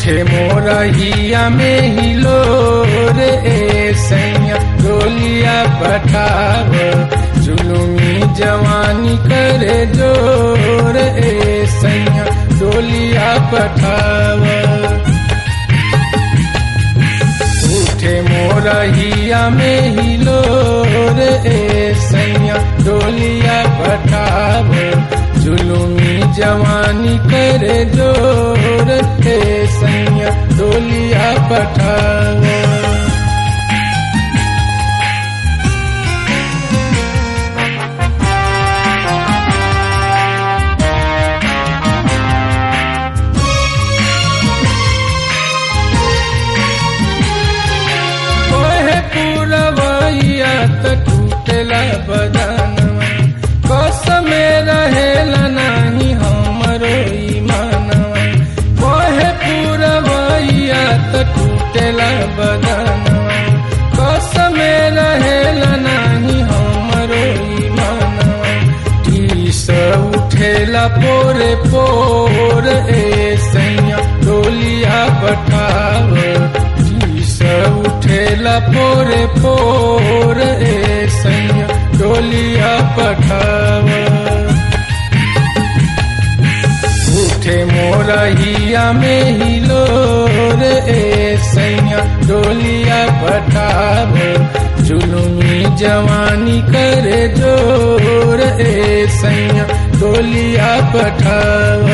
उठे मोरहिया में हिलो रे ए सैया डोलिया पठाव जुलुमी जवानी करे जोर ए सैया डोलिया पठाव उठे मोरहिया में हिलो रे ए सैया डोलिया पठाव जुलुमी जवानी करे जोर ए सैया डोलिया पठाव ओहे पूरवैया त टूटेला बदनवा कसम रहेला नाही हमरो ईमानवा ओहे पूरवैया त टूटेला बदनवा कसम रहेला नाही हमरो ईमानवा टीस उठेला पोरे पोर ए सैया डोलिया पठाव टीस उठेला पोरे पोर ए सैया डोलिया पठाव उठे मोरहिया में हिलो रे ए सैया डोलिया पठाव जुलुमी जवानी करे जोर ए सैया डोलिया पठाव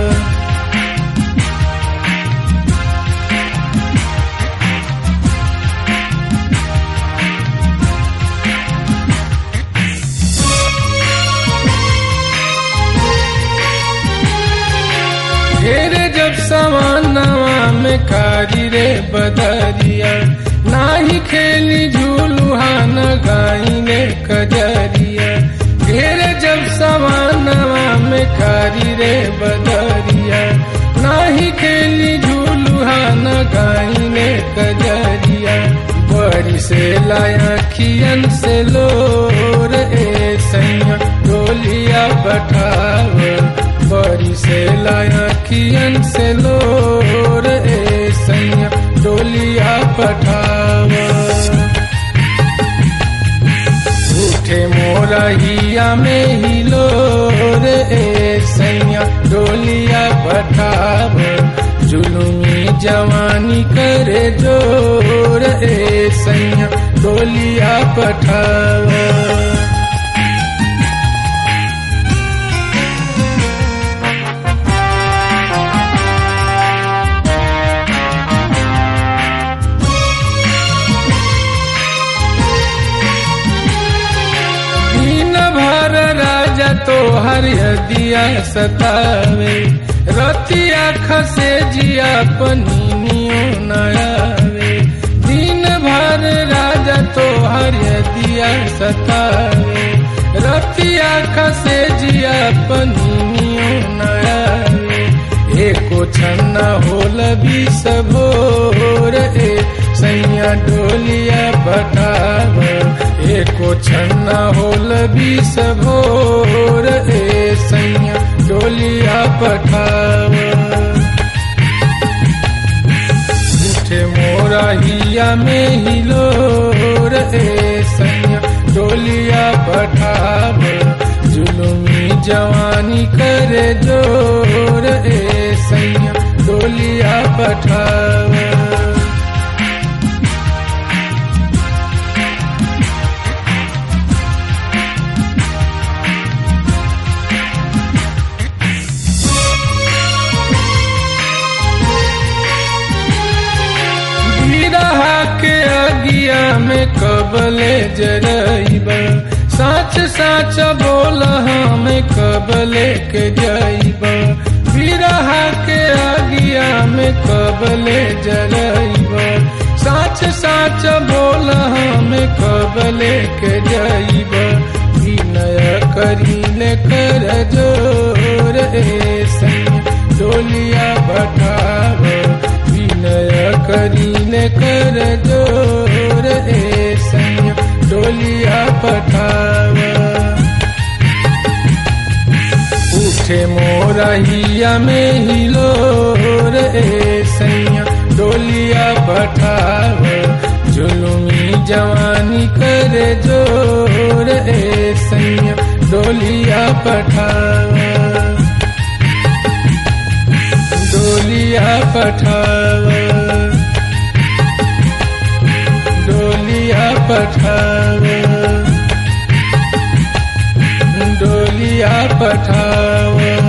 घेरे जब समानवा में कारी रे बदरिया नाही खेली झूलुहा न गाई ने कजरिया घेरे जब समानवा में कारी रे बदरिया नाही खेली झूलुहा न गाई ने कजरिया बड़ी से लाया खियन से लोर ए सैया डोलिया पठाव बड़ी से लाया खियन से लोर ए सैया डोलिया पठाव उठे मोरहिया में हिलो रे ए सैया डोलिया पठाव जुलुमी जवानी करे जोर ए सैया डोलिया पठाव दिन भर राजा तो हरिया सतावे रतिया खसे जिया पनीनियो नयावे दिन भर राजा तो हरिया सतावे रतिया खसे जिया पनीनियो नयावे एको छन्ना होल बीस भोर ए सैया डोलिया पठाव एको छन्ना होल बीस भोर ए सैया डोलिया पठाव उठे मोरहिया में हिलोर ए सैया डोलिया पठाव जुलुमी जवानी करे जोर ए सैया डोलिया पठाव बिरहा के अगिया में कबले जरइब साच साच बोल हमें कबले के जइब बिरहा के अगिया में कबले जरइब साच साच बोल हमें कबले के जइब विनय करीले कर जोर ए सैया डोलिया बठाव विनय करीले कर जोर ए सैया डोलिया पठाव उठे मोरहिया में हिलोर ए सैया डोलिया पठाव जुलुमी जवानी करे जोर ए सैया डोलिया पठाव डोलिया पठाव डोलिया पठाव डोलिया पठाव